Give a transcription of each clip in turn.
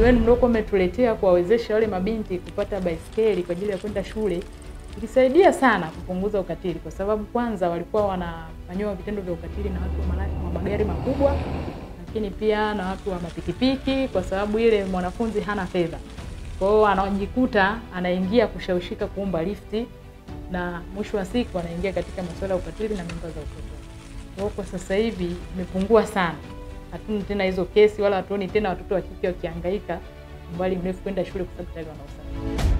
wenu mliokuwa umetuletea kuwawezesha wale mabinti kupata baiskeli kwa ajili ya kwenda shule ilisaidia sana kupunguza ukatili, kwa sababu kwanza walikuwa wanafanyiwa vitendo vya ukatili na watu wa mala- wa magari makubwa, lakini pia na watu wa mapikipiki, kwa sababu ile mwanafunzi hana fedha, kwa hiyo anajikuta anaingia kushawishika kuomba lifti, na mwisho wa siku anaingia katika masuala ya ukatili na mimba za utotoni. Kwa hiyo kwa sasa hivi imepungua sana, hatuna tena hizo kesi wala hatuoni tena watoto wa kike wakihangaika umbali mrefu kwenda shule kwa sababu tayari wana usafiri.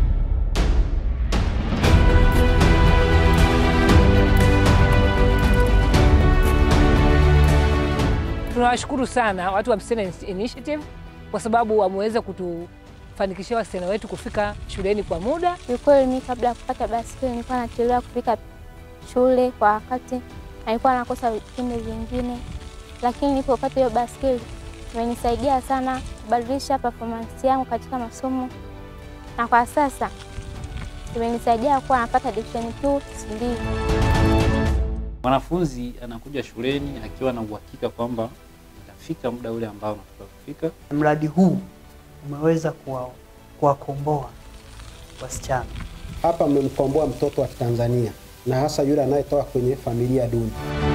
Tunawashukuru sana watu wa Msichana Initiative kwa sababu wameweza kutufanikishia wasichana wetu kufika shuleni kwa muda. Kiukweli mimi kabla ya kupata baskeli nilikuwa nachelewa kufika shule kwa wakati, na nilikuwa nakosa vipindi vingine, lakini nilipopata hiyo baskeli imenisaidia sana kubadilisha performance yangu katika masomo, na kwa sasa imenisaidia kuwa napata division 2 mbili. Mwanafunzi anakuja shuleni akiwa na uhakika kwamba itafika muda ule ambao unataka kufika. Mradi huu umeweza kuwa- kuwakomboa wasichana. Hapa mmemkomboa mtoto wa Tanzania na hasa yule anayetoka kwenye familia duni.